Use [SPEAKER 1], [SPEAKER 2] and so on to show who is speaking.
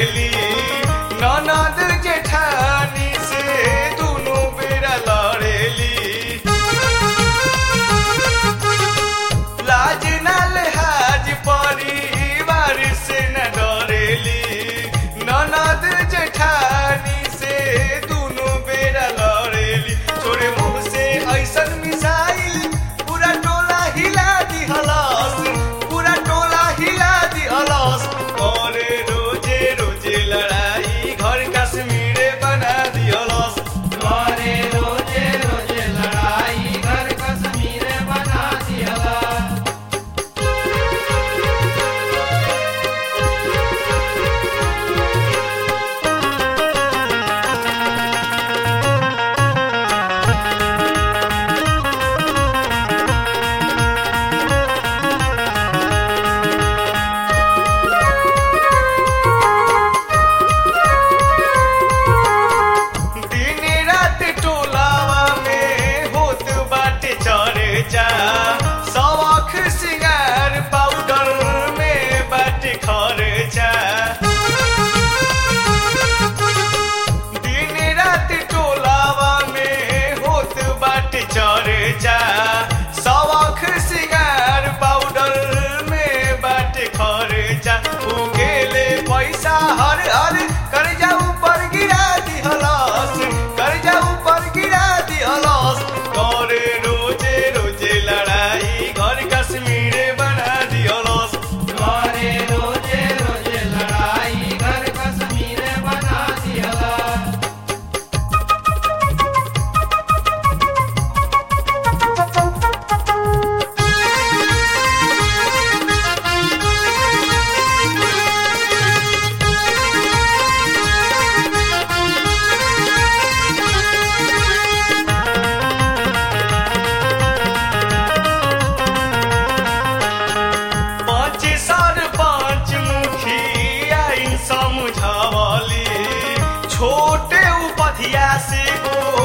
[SPEAKER 1] लड़ेली ननद जेठानी से दुनू बेरा लड़ेली लाज ना लिहाज परिवार से न डरेली ननद जेठानी से दुनू बेरा लड़ेली छोरे मुंह से ऐसन मिसाइल पूरा टोला हिला दिहलस पूरा टोला हिला दिहलस करे रोजे रोजे लड़ाई घर कश्मीरे बना दिहलस
[SPEAKER 2] करे रोजे रोजे लड़ाई घर कश्मीर बना दिया
[SPEAKER 1] दिन रात टोलावा में होत बाटे चर्चा सवाख सिंगार पाउडर में बाटे खर्चा दिन रात टोलावा में होत बाटे चर्चा सवाख सिंगार पाउडर में बाटे खर्चा उगेले पैसा हर हर कर्जा ऊपर गिरा दिहलस कर्जा ऊपर गिरा दिहलस करे रोजे रोजे लड़ाई घर कश्मीरे बना दिहलस
[SPEAKER 2] करे रोजे रोजे लड़ाई घर कश्मीर बना दिया
[SPEAKER 1] पाँच सर पाँच मुखिया इन समझावली छोटे उपधिया से गो